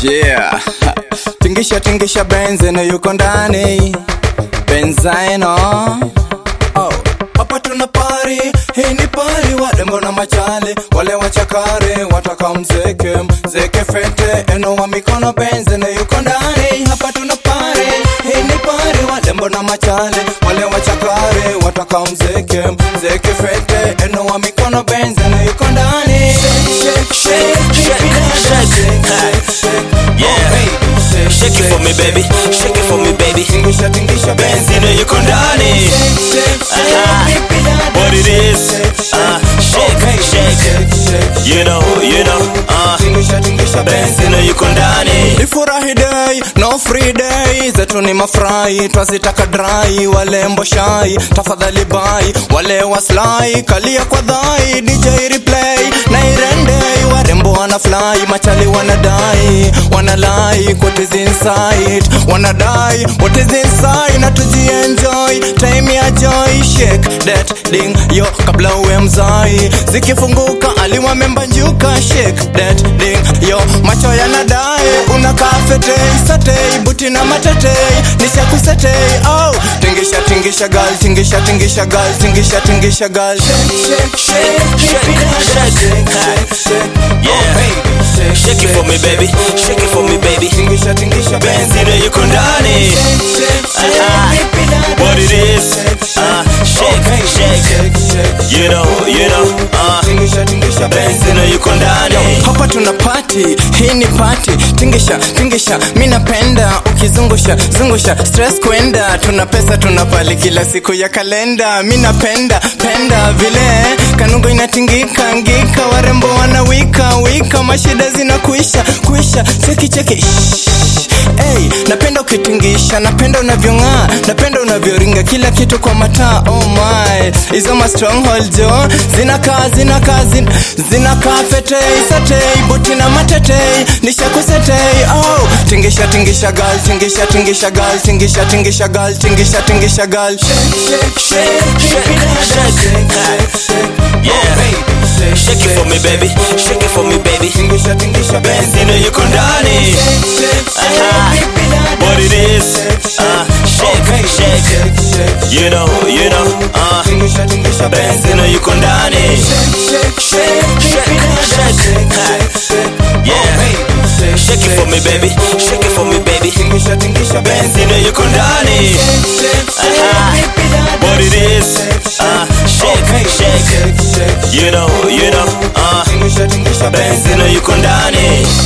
Yeah. Tingisha tingisha benzeno yuko ndani. Benzeno. Oh. Hapa tuna pari, hii ni pari wadembo na machale wale wachakare wataka mzeke mzeke fete eno wa mikono benzeno yuko ndani hapa tuna pari hii ni pari wadembo na machale wale wachakare wataka mzeke mzeke fete eno wa mikono benzeno yuko ndani shake shake shake shake shake Yeah. Shake it for me, baby. Shake it for me, baby. Tingisha tingisha Benzino yuko ndani. Aha. What it is? Uh, shake, shake. You know, you know. Uh, Benzino yuko ndani. Ni furahi day, no free day zetu ni mafurahi twazitaka dry walembo shai tafadhali bai wale waslai kalia kwa dhai DJ replay na irende warembo wana fly machali wanadai wanalai what is inside wanadai what is inside na tujienjoy time ya joy shake that ding yo kabla uwe mzai zikifunguka aliwa membanjuka shake that ding yo macho yanadai unakaa fetei satei buti na matetei nishakusetei oh tingisha tingisha gal tingisha tingisha gal tingisha tingisha gal shake shake shake shake shake Yeah. Shake it for me, baby. Shake it for me, baby. tingisha tingisha Benzino yuko ndani. Aha. What it is? Uh, shake, shake. You know, you know. Uh, Benzino yuko ndani. hapa tuna pati hii ni pati tingisha tingisha mi napenda ukizungusha zungusha stress kwenda tuna pesa tuna pali kila siku ya kalenda mi napenda penda vile kanungo inatingika ngika warembo wanawika wika mashida zinakuisha kuisha cheki cheki Shh. Hey, napenda ukitingisha napenda unavyong'aa napenda unavyoringa kila kitu kwa mataa oh my hizo ma stronghold jo zinakaa zinakaa zin, zinakaa fetei satei buti na matetei nishakusetei oh tingisha tingisha gal tingisha tingisha gal tingisha tingisha gal tingisha tingisha gal shake shake shake shake shake Yeah. Shake it for me, baby. Shake it for me, baby. tingisha tingisha Benzino yuko ndani. Aha. What it is? Uh, shake, shake. You know, you know. Uh, Benzino yuko ndani. Yeah. Shake it for me, baby. Shake it for me, baby. Benzino yuko ndani. Aha. What it is? Uh, shake, shake. You know, you know. Uh, Benzino yuko ndani.